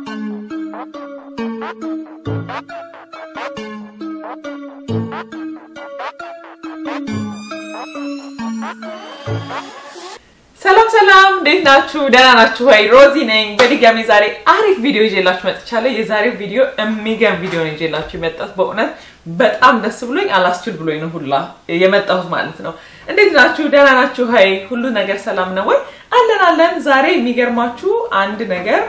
ሰላም ሰላም፣ እንዴት ናችሁ? ደህና ናችሁ ወይ? ሮዚ ነኝ። በድጋሚ ዛሬ አሪፍ ቪዲዮ ይዤላችሁ መጥቻለሁ። የዛሬው ቪዲዮ የሚገርም ቪዲዮ ነው ይዤላችሁ የመጣሁት። በእውነት በጣም ደስ ብሎኝ አላስችል ብሎኝ ነው ሁላ የመጣሁት ማለት ነው። እንዴት ናችሁ? ደህና ናችሁ ወይ? ሁሉ ነገር ሰላም ነው ወይ? አለን አለን። ዛሬ የሚገርማችሁ አንድ ነገር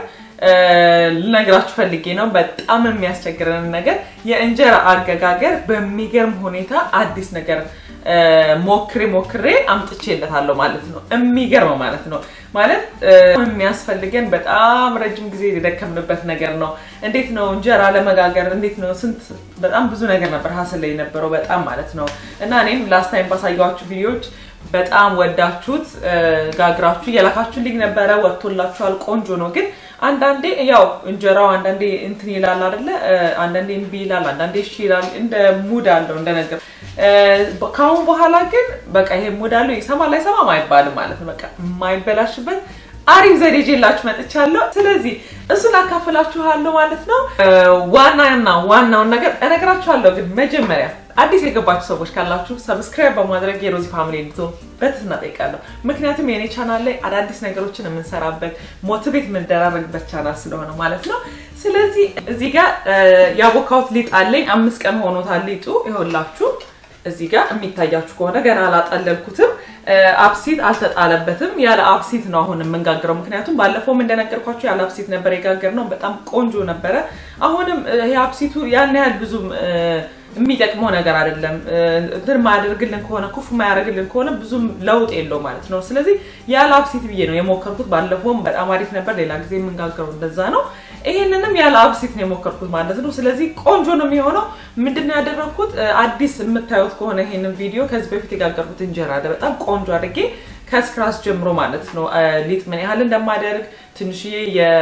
ልነግራችሁ ፈልጌ ነው። በጣም የሚያስቸግረን ነገር የእንጀራ አገጋገር በሚገርም ሁኔታ አዲስ ነገር ሞክሬ ሞክሬ አምጥቼለታለሁ ማለት ነው። የሚገርመው ማለት ነው ማለት የሚያስፈልገን በጣም ረጅም ጊዜ የደከምንበት ነገር ነው። እንዴት ነው እንጀራ ለመጋገር እንዴት ነው ስንት በጣም ብዙ ነገር ነበር ሀስል ላይ የነበረው በጣም ማለት ነው። እና እኔም ላስት ታይም ባሳየኋችሁ ቪዲዮዎች በጣም ወዳችሁት ጋግራችሁ እየላካችሁልኝ ነበረ። ወጥቶላችኋል። ቆንጆ ነው ግን አንዳንዴ ያው እንጀራው አንዳንዴ እንትን ይላል አይደለ? አንዳንዴ እምቢ ይላል፣ አንዳንዴ እሺ ይላል። እንደ ሙድ አለው እንደ ነገር። ከአሁን በኋላ ግን በቃ ይሄ ሙድ አለው ይሰማል አይሰማም አይባልም ማለት ነው። በቃ የማይበላሽበት አሪፍ ዘዴ ይዤላችሁ መጥቻለሁ። ስለዚህ እሱን አካፍላችኋለሁ ማለት ነው። ዋናና ዋናውን ነገር እነግራችኋለሁ። ግን መጀመሪያ አዲስ የገባችሁ ሰዎች ካላችሁ ሰብስክራይብ በማድረግ የሮዚ ፋሚሊ እንድትሆኑ በትህትና እጠይቃለሁ። ምክንያቱም የእኔ ቻናል ላይ አዳዲስ ነገሮችን የምንሰራበት ሞቲቬት የምንደራረግበት ቻናል ስለሆነ ማለት ነው። ስለዚህ እዚህ ጋር ያቦካሁት ሊጥ አለኝ። አምስት ቀን ሆኖታል ሊጡ ይኸውላችሁ። እዚህ ጋር የሚታያችሁ ከሆነ ገና አላጠለልኩትም። አብሲት አልተጣለበትም። ያለ አብሲት ነው አሁን የምንጋግረው። ምክንያቱም ባለፈውም እንደነገርኳችሁ ያለ አብሲት ነበር የጋገር ነው። በጣም ቆንጆ ነበረ። አሁንም ይሄ አብሲቱ ያን ያህል ብዙም የሚጠቅመው ነገር አይደለም። እንትን ማያደርግልን ከሆነ ኩፍ ማያደርግልን ከሆነ ብዙም ለውጥ የለው ማለት ነው። ስለዚህ ያለ አብሲት ብዬ ነው የሞከርኩት። ባለፈውም በጣም አሪፍ ነበር። ሌላ ጊዜ የምንጋገረው እንደዛ ነው። ይሄንንም ያለ አብሲት ነው የሞከርኩት ማለት ነው። ስለዚህ ቆንጆ ነው የሚሆነው። ምንድን ነው ያደረግኩት? አዲስ የምታዩት ከሆነ ይሄንን ቪዲዮ ከዚህ በፊት የጋገርኩት እንጀራ አለ በጣም ቆንጆ አድርጌ ከስክራስ ጀምሮ ማለት ነው ሊጥ ምን ያህል እንደማደርግ ትንሽዬ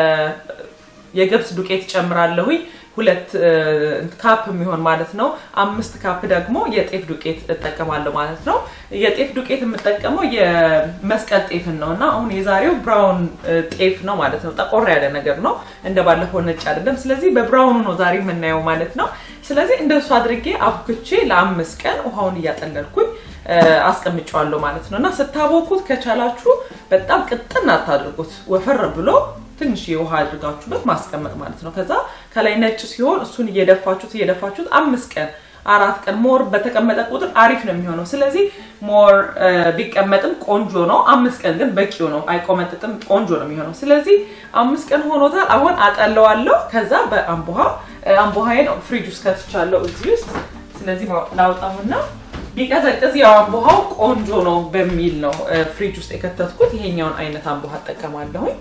የገብስ ዱቄት ጨምራለሁኝ ሁለት ካፕ የሚሆን ማለት ነው። አምስት ካፕ ደግሞ የጤፍ ዱቄት እጠቀማለሁ ማለት ነው። የጤፍ ዱቄት የምጠቀመው የመስቀል ጤፍን ነው እና አሁን የዛሬው ብራውን ጤፍ ነው ማለት ነው። ጠቆር ያለ ነገር ነው፣ እንደ ባለፈው ነጭ አይደለም። ስለዚህ በብራውኑ ነው ዛሬ የምናየው ማለት ነው። ስለዚህ እንደሱ አድርጌ አብክቼ ለአምስት ቀን ውሃውን እያጠለልኩኝ አስቀምጨዋለሁ ማለት ነው እና ስታቦኩት ከቻላችሁ በጣም ቅጥን አታድርጉት፣ ወፈር ብሎ ትንሽ የውሃ አድርጋችሁበት ማስቀመጥ ማለት ነው። ከዛ ከላይ ነጭ ሲሆን እሱን እየደፋችሁት እየደፋችሁት አምስት ቀን አራት ቀን ሞር በተቀመጠ ቁጥር አሪፍ ነው የሚሆነው። ስለዚህ ሞር ቢቀመጥም ቆንጆ ነው። አምስት ቀን ግን በቂው ነው፣ አይቆመጥጥም፣ ቆንጆ ነው የሚሆነው። ስለዚህ አምስት ቀን ሆኖታል። አሁን አጠለዋለሁ። ከዛ በአምቦሃ አምቦሃዬን ፍሪጅ ውስጥ ከትቻለሁ እዚህ ውስጥ። ስለዚህ ላውጣውና ቢቀዘቅዝ ያው አምቦሃው ቆንጆ ነው በሚል ነው ፍሪጅ ውስጥ የከተትኩት። ይሄኛውን አይነት አምቦሃ እጠቀማለሁኝ።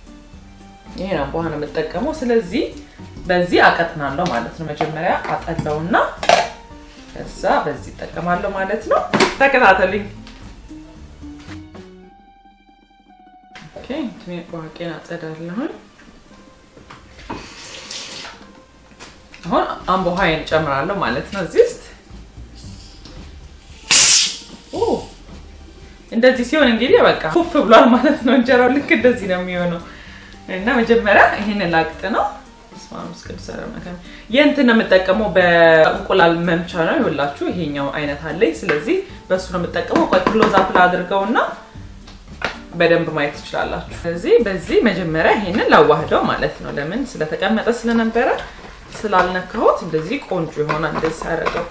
ይሄን አምቦሃ ነው የምጠቀመው። ስለዚህ በዚህ አቀጥናለሁ ማለት ነው። መጀመሪያ አጠለውና ከዛ በዚህ እጠቀማለሁ ማለት ነው። ተከታተሉኝ። ኦኬ እንትኔ ዋቄን አጸዳለሁኝ። አሁን አምቦሃዬን ጨምራለሁ ማለት ነው እዚህ ውስጥ እንደዚህ ሲሆን እንግዲህ በቃ ኩፍ ብሏል ማለት ነው። እንጀራው ልክ እንደዚህ ነው የሚሆነው። እና መጀመሪያ ይሄንን ላቅጥ ነው። የእንትን ነው የምጠቀመው በእንቁላል መምቻ ነው ይኸውላችሁ፣ ይሄኛው አይነት አለኝ። ስለዚህ በእሱ ነው የምጠቀመው። ቆይ ክሎዝ አፕ ላድርገውና በደንብ ማየት ትችላላችሁ። ስለዚህ በዚህ መጀመሪያ ይሄንን ላዋህደው ማለት ነው። ለምን ስለተቀመጠ ስለነበረ ስላልነካሁት እንደዚህ ቆንጆ ይሆናል። እንደዚህ ሳያደርገው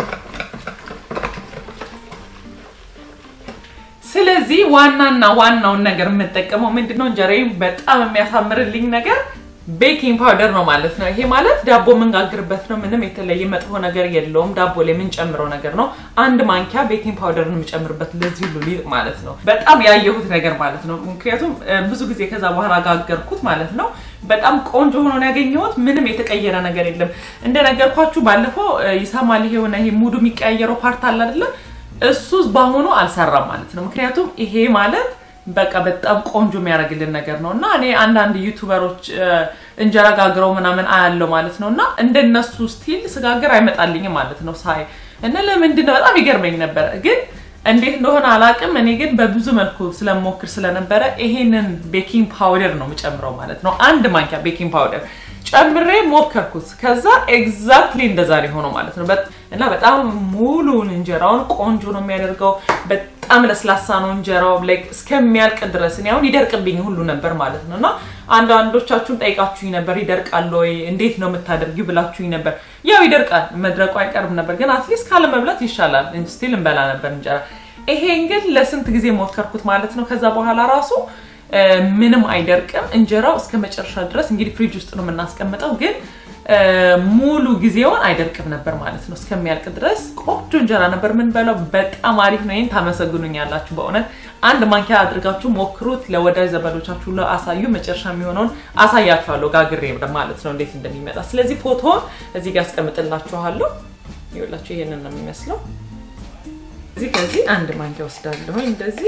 ስለዚህ ዋናና ዋናውን ነገር የምጠቀመው ምንድነው? እንጀራዬን በጣም የሚያሳምርልኝ ነገር ቤኪንግ ፓውደር ነው ማለት ነው። ይሄ ማለት ዳቦ የምንጋግርበት ነው። ምንም የተለየ መጥፎ ነገር የለውም። ዳቦ ላይ የምንጨምረው ነገር ነው። አንድ ማንኪያ ቤኪንግ ፓውደር የምጨምርበት ለዚህ ሁሉ ሊጥ ማለት ነው። በጣም ያየሁት ነገር ማለት ነው። ምክንያቱም ብዙ ጊዜ ከዛ በኋላ ጋገርኩት ማለት ነው። በጣም ቆንጆ ሆኖ ነው ያገኘሁት። ምንም የተቀየረ ነገር የለም። እንደነገርኳችሁ ባለፈው ይሰማል። ይሄ የሆነ ይሄ ሙዱ የሚቀያየረው ፓርት አለ አይደለም እሱ በአሁኑ አልሰራም ማለት ነው። ምክንያቱም ይሄ ማለት በቃ በጣም ቆንጆ የሚያደርግልን ነገር ነው እና እኔ አንዳንድ ዩቱበሮች እንጀራ ጋግረው ምናምን አያለው ማለት ነው እና እንደነሱ ስቲል ስጋግር አይመጣልኝም ማለት ነው ሳይ እና ለምንድን ነው በጣም ይገርመኝ ነበረ ግን እንዴት እንደሆነ አላቅም። እኔ ግን በብዙ መልኩ ስለሞክር ስለነበረ ይሄንን ቤኪንግ ፓውደር ነው የምጨምረው ማለት ነው። አንድ ማንኪያ ቤኪንግ ፓውደር ጨምሬ ሞከርኩት። ከዛ ኤግዛክትሊ እንደዛ ሆኖ ማለት ነው። እና በጣም ሙሉን እንጀራውን ቆንጆ ነው የሚያደርገው። በጣም ለስላሳ ነው እንጀራው ላይክ እስከሚያልቅ ድረስ እኔ አሁን ይደርቅብኝ ሁሉ ነበር ማለት ነው። እና አንዳንዶቻችሁን ጠይቃችሁኝ ነበር ይደርቃል ወይ እንዴት ነው የምታደርጊው ብላችሁኝ ነበር። ያው ይደርቃል፣ መድረቁ አይቀርም ነበር፣ ግን አትሊስት ካለ መብላት ይሻላል። ስቲል እንበላ ነበር እንጀራ። ይሄን ግን ለስንት ጊዜ ሞከርኩት ማለት ነው። ከዛ በኋላ ራሱ ምንም አይደርቅም እንጀራው እስከ መጨረሻ ድረስ እንግዲህ ፍሪጅ ውስጥ ነው የምናስቀምጠው፣ ግን ሙሉ ጊዜውን አይደርቅም ነበር ማለት ነው። እስከሚያልቅ ድረስ ቆንጆ እንጀራ ነበር የምንበላው። በጣም አሪፍ ነው። ይህን ታመሰግኑኛላችሁ በእውነት አንድ ማንኪያ አድርጋችሁ ሞክሩት። ለወዳጅ ዘመዶቻችሁ አሳዩ። መጨረሻ የሚሆነውን አሳያችኋለሁ ጋግሬ ማለት ነው እንዴት እንደሚመጣ። ስለዚህ ፎቶውን እዚህ ጋር አስቀምጥላችኋለሁ። ይኸውላችሁ ይሄንን ነው የሚመስለው። እዚህ ከዚህ አንድ ማንኪያ ወስዳለሁ እንደዚህ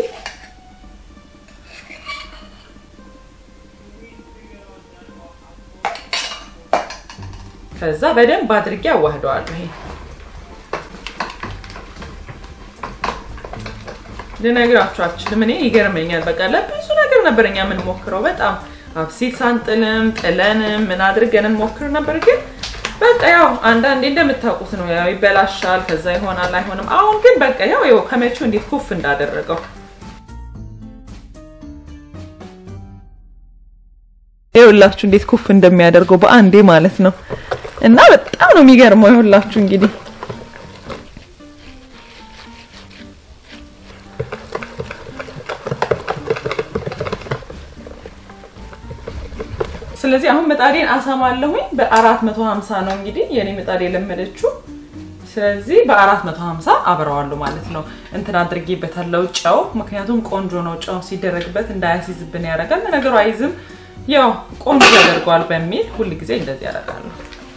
ከዛ በደንብ አድርጌ አዋህደዋለሁ። ይሄ ልነግራችሁ አልችልም። እኔ ይገርመኛል። በቃ ለብዙ ነገር ነበር እኛ የምንሞክረው። በጣም አብሲት ሳንጥልም ጥለንም ምን አድርገን እንሞክር ነበር። ግን በቃ ያው አንዳንዴ እንደምታውቁት ነው፣ ያው ይበላሻል፣ ከዛ ይሆናል አይሆንም። አሁን ግን በቃ ያው ያው ከመቼው እንዴት ኩፍ እንዳደረገው ይኸውላችሁ እንዴት ኩፍ እንደሚያደርገው በአንዴ ማለት ነው። እና በጣም ነው የሚገርመው። ይኸውላችሁ እንግዲህ ስለዚህ አሁን ምጣዴን አሳማለሁኝ በ450 ነው እንግዲህ የኔ ምጣድ የለመደችው። ስለዚህ በ450 አብረዋለሁ ማለት ነው። እንትን አድርጌበታለሁ ጨው፣ ምክንያቱም ቆንጆ ነው ጨው ሲደረግበት እንዳያሲዝብን ያደርጋል። ነገሩ አይዝም፣ ያው ቆንጆ ያደርገዋል በሚል ሁል ጊዜ እንደዚህ ያደርጋለሁ።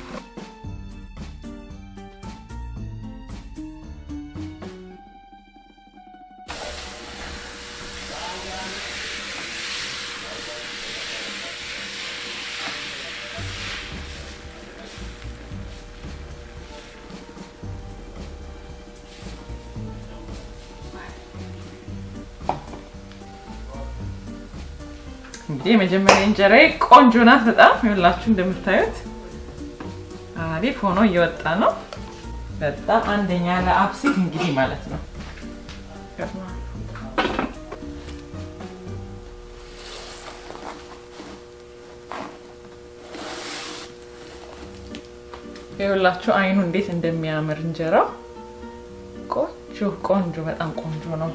እንግዲህ የመጀመሪያ እንጀራዬ ቆንጆ ናት በጣም ይኸውላችሁ እንደምታዩት አሪፍ ሆኖ እየወጣ ነው። በጣም አንደኛ ለአብሲት እንግዲህ ማለት ነው። ይኸውላችሁ አይኑ እንዴት እንደሚያምር እንጀራው ቆንጆ ቆንጆ በጣም ቆንጆ ነው።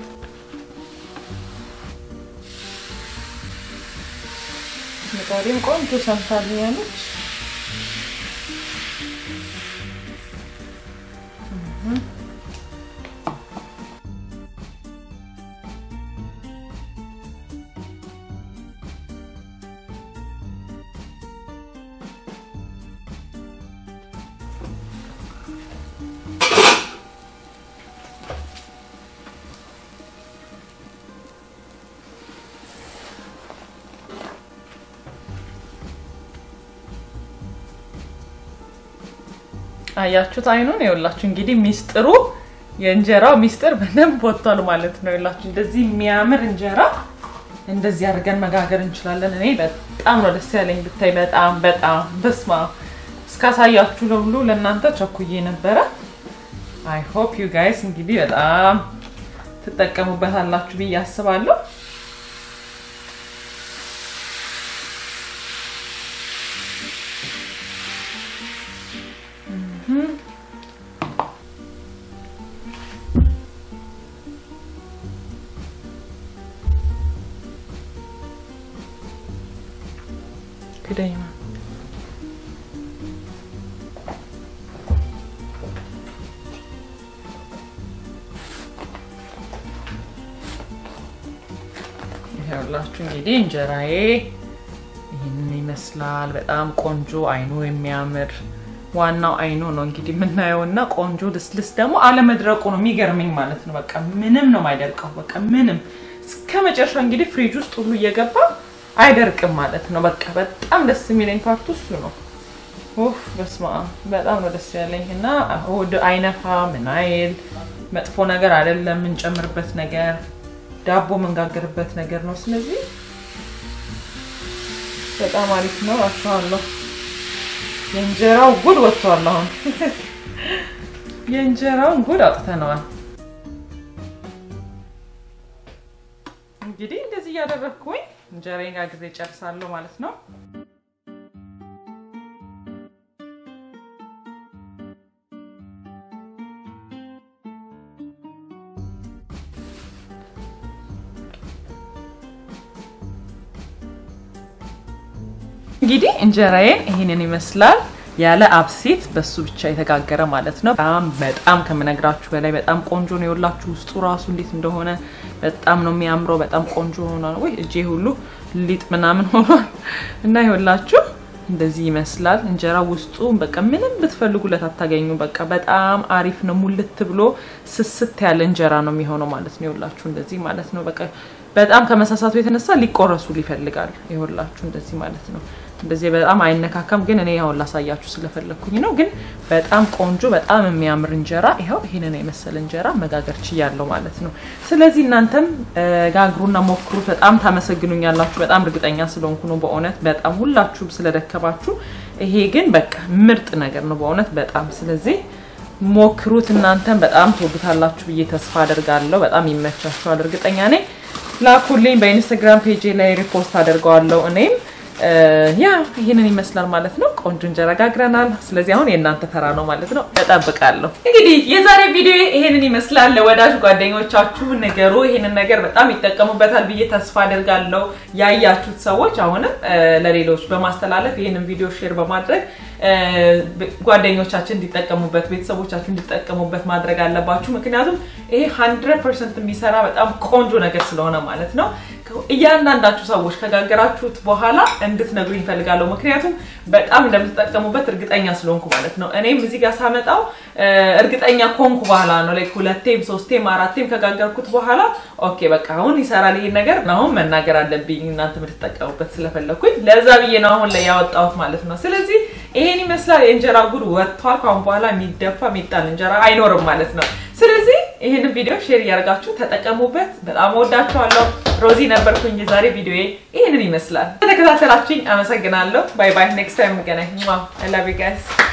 ምጣዴም ቆንጆ ሰምታልኛለች። አያችሁት አይኑን የውላችሁ እንግዲህ ሚስጥሩ የእንጀራው ሚስጥር በደንብ ወጥቷል ማለት ነው። የውላችሁ እንደዚህ የሚያምር እንጀራ እንደዚህ አድርገን መጋገር እንችላለን። እኔ በጣም ነው ደስ ያለኝ ብታይ፣ በጣም በጣም በስማ እስካሳያችሁ ለሁሉ ለእናንተ ቸኩዬ ነበረ። አይ ሆፕ ዩ ጋይስ እንግዲህ በጣም ትጠቀሙበታላችሁ ብዬ አስባለሁ። ክደኝ ይኸውላችሁ እንግዲህ እንጀራዬ ይህንን ይመስላል። በጣም ቆንጆ አይኑ የሚያምር ዋናው አይኑ ነው እንግዲህ የምናየው እና ቆንጆ ልስልስ ደግሞ አለመድረቁ ነው የሚገርመኝ ማለት ነው። በቃ ምንም ነው የማይደርቀው። በቃ ምንም እስከ መጨረሻ እንግዲህ ፍሪጅ ውስጥ ሁሉ እየገባ አይደርቅም ማለት ነው። በቃ በጣም ደስ የሚለኝ ፓርቱ እሱ ነው። ኡፍ በስመ አብ በጣም ነው ደስ ያለኝ እና ሆድ አይነፋ ምን አይል መጥፎ ነገር አይደለም። የምንጨምርበት ነገር ዳቦ የምንጋገርበት ነገር ነው። ስለዚህ በጣም አሪፍ ነው። አቸዋለሁ የእንጀራው ጉድ ወጥቷል። አሁን የእንጀራውን ጉድ አውጥተነዋል። እንግዲህ እንደዚህ እያደረግኩኝ እንጀራዬን ጋግሬ ጨርሳለሁ ማለት ነው። እንግዲህ እንጀራዬን ይሄንን ይመስላል። ያለ አብሴት በሱ ብቻ የተጋገረ ማለት ነው። በጣም በጣም ከምነግራችሁ በላይ በጣም ቆንጆ ነው። የወላችሁ ውስጡ ራሱ እንዴት እንደሆነ በጣም ነው የሚያምረው። በጣም ቆንጆ ሆኗል። ወይ እጄ ሁሉ ሊጥ ምናምን ሆኗል እና የወላችሁ እንደዚህ ይመስላል። እንጀራ ውስጡ በቃ ምንም ብትፈልጉለት አታገኙ። በቃ በጣም አሪፍ ነው። ሙልት ብሎ ስስት ያለ እንጀራ ነው የሚሆነው ማለት ነው። የወላችሁ እንደዚህ ማለት ነው። በቃ በጣም ከመሳሳቱ የተነሳ ሊቆረሱ ይፈልጋል። የወላችሁ እንደዚህ ማለት ነው። እንደዚህ በጣም አይነካካም፣ ግን እኔ ያው ላሳያችሁ ስለፈለግኩኝ ነው። ግን በጣም ቆንጆ በጣም የሚያምር እንጀራ ይኸው ይሄንን የመሰለ እንጀራ መጋገር ችያለሁ ማለት ነው። ስለዚህ እናንተም ጋግሩና ሞክሩት። በጣም ታመሰግኑኛላችሁ። በጣም እርግጠኛ ስለሆንኩ ነው በእውነት በጣም ሁላችሁም ስለደከማችሁ። ይሄ ግን በቃ ምርጥ ነገር ነው በእውነት በጣም ስለዚህ ሞክሩት። እናንተም በጣም ትወዱታላችሁ ብዬ ተስፋ አደርጋለሁ። በጣም ይመቻችኋል እርግጠኛ ነኝ። ላኩልኝ። በኢንስታግራም ፔጅ ላይ ሪፖስት አደርገዋለሁ እኔም ያ ይህንን ይመስላል ማለት ነው። ቆንጆ እንጀራ ጋግረናል። ስለዚህ አሁን የእናንተ ተራ ነው ማለት ነው። እጠብቃለሁ። እንግዲህ የዛሬ ቪዲዮ ይሄንን ይመስላል። ለወዳጅ ጓደኞቻችሁ ንገሩ። ይሄንን ነገር በጣም ይጠቀሙበታል ብዬ ተስፋ አደርጋለሁ። ያያችሁት ሰዎች አሁንም ለሌሎች በማስተላለፍ ይህንን ቪዲዮ ሼር በማድረግ ጓደኞቻችን እንዲጠቀሙበት፣ ቤተሰቦቻችሁ እንዲጠቀሙበት ማድረግ አለባችሁ። ምክንያቱም ይሄ ሀንድረድ ፐርሰንት የሚሰራ በጣም ቆንጆ ነገር ስለሆነ ማለት ነው። እያንዳንዳችሁ ሰዎች ከጋገራችሁት በኋላ እንድትነግሩኝ ይፈልጋለሁ። ምክንያቱም በጣም እንደምትጠቀሙበት እርግጠኛ ስለሆንኩ ማለት ነው። እኔም እዚህ ጋር ሳመጣው እርግጠኛ ኮንኩ በኋላ ነው ላይ ሁለቴም ሶስቴም አራቴም ከጋገርኩት በኋላ ኦኬ በቃ አሁን ይሰራል ይሄን ነገር አሁን መናገር አለብኝ እናንተ የምትጠቀሙበት ስለፈለግኩኝ ለዛ ብዬ ነው አሁን ላይ ያወጣሁት ማለት ነው። ስለዚህ ይሄን ይመስላል። የእንጀራ ጉድ ወጥቷል። ካሁን በኋላ የሚደፋ የሚጣል እንጀራ አይኖርም ማለት ነው። ስለዚህ ይህንን ቪዲዮ ሼር እያደረጋችሁ ተጠቀሙበት። በጣም ወዳችኋለሁ። ሮዚ ነበርኩኝ። የዛሬ ቪዲዮ ይህንን ይመስላል። ተከታተላችሁኝ አመሰግናለሁ። ባይ ባይ። ኔክስት ታይም እንገናኝ። አይ ላቭ ዩ ጋይስ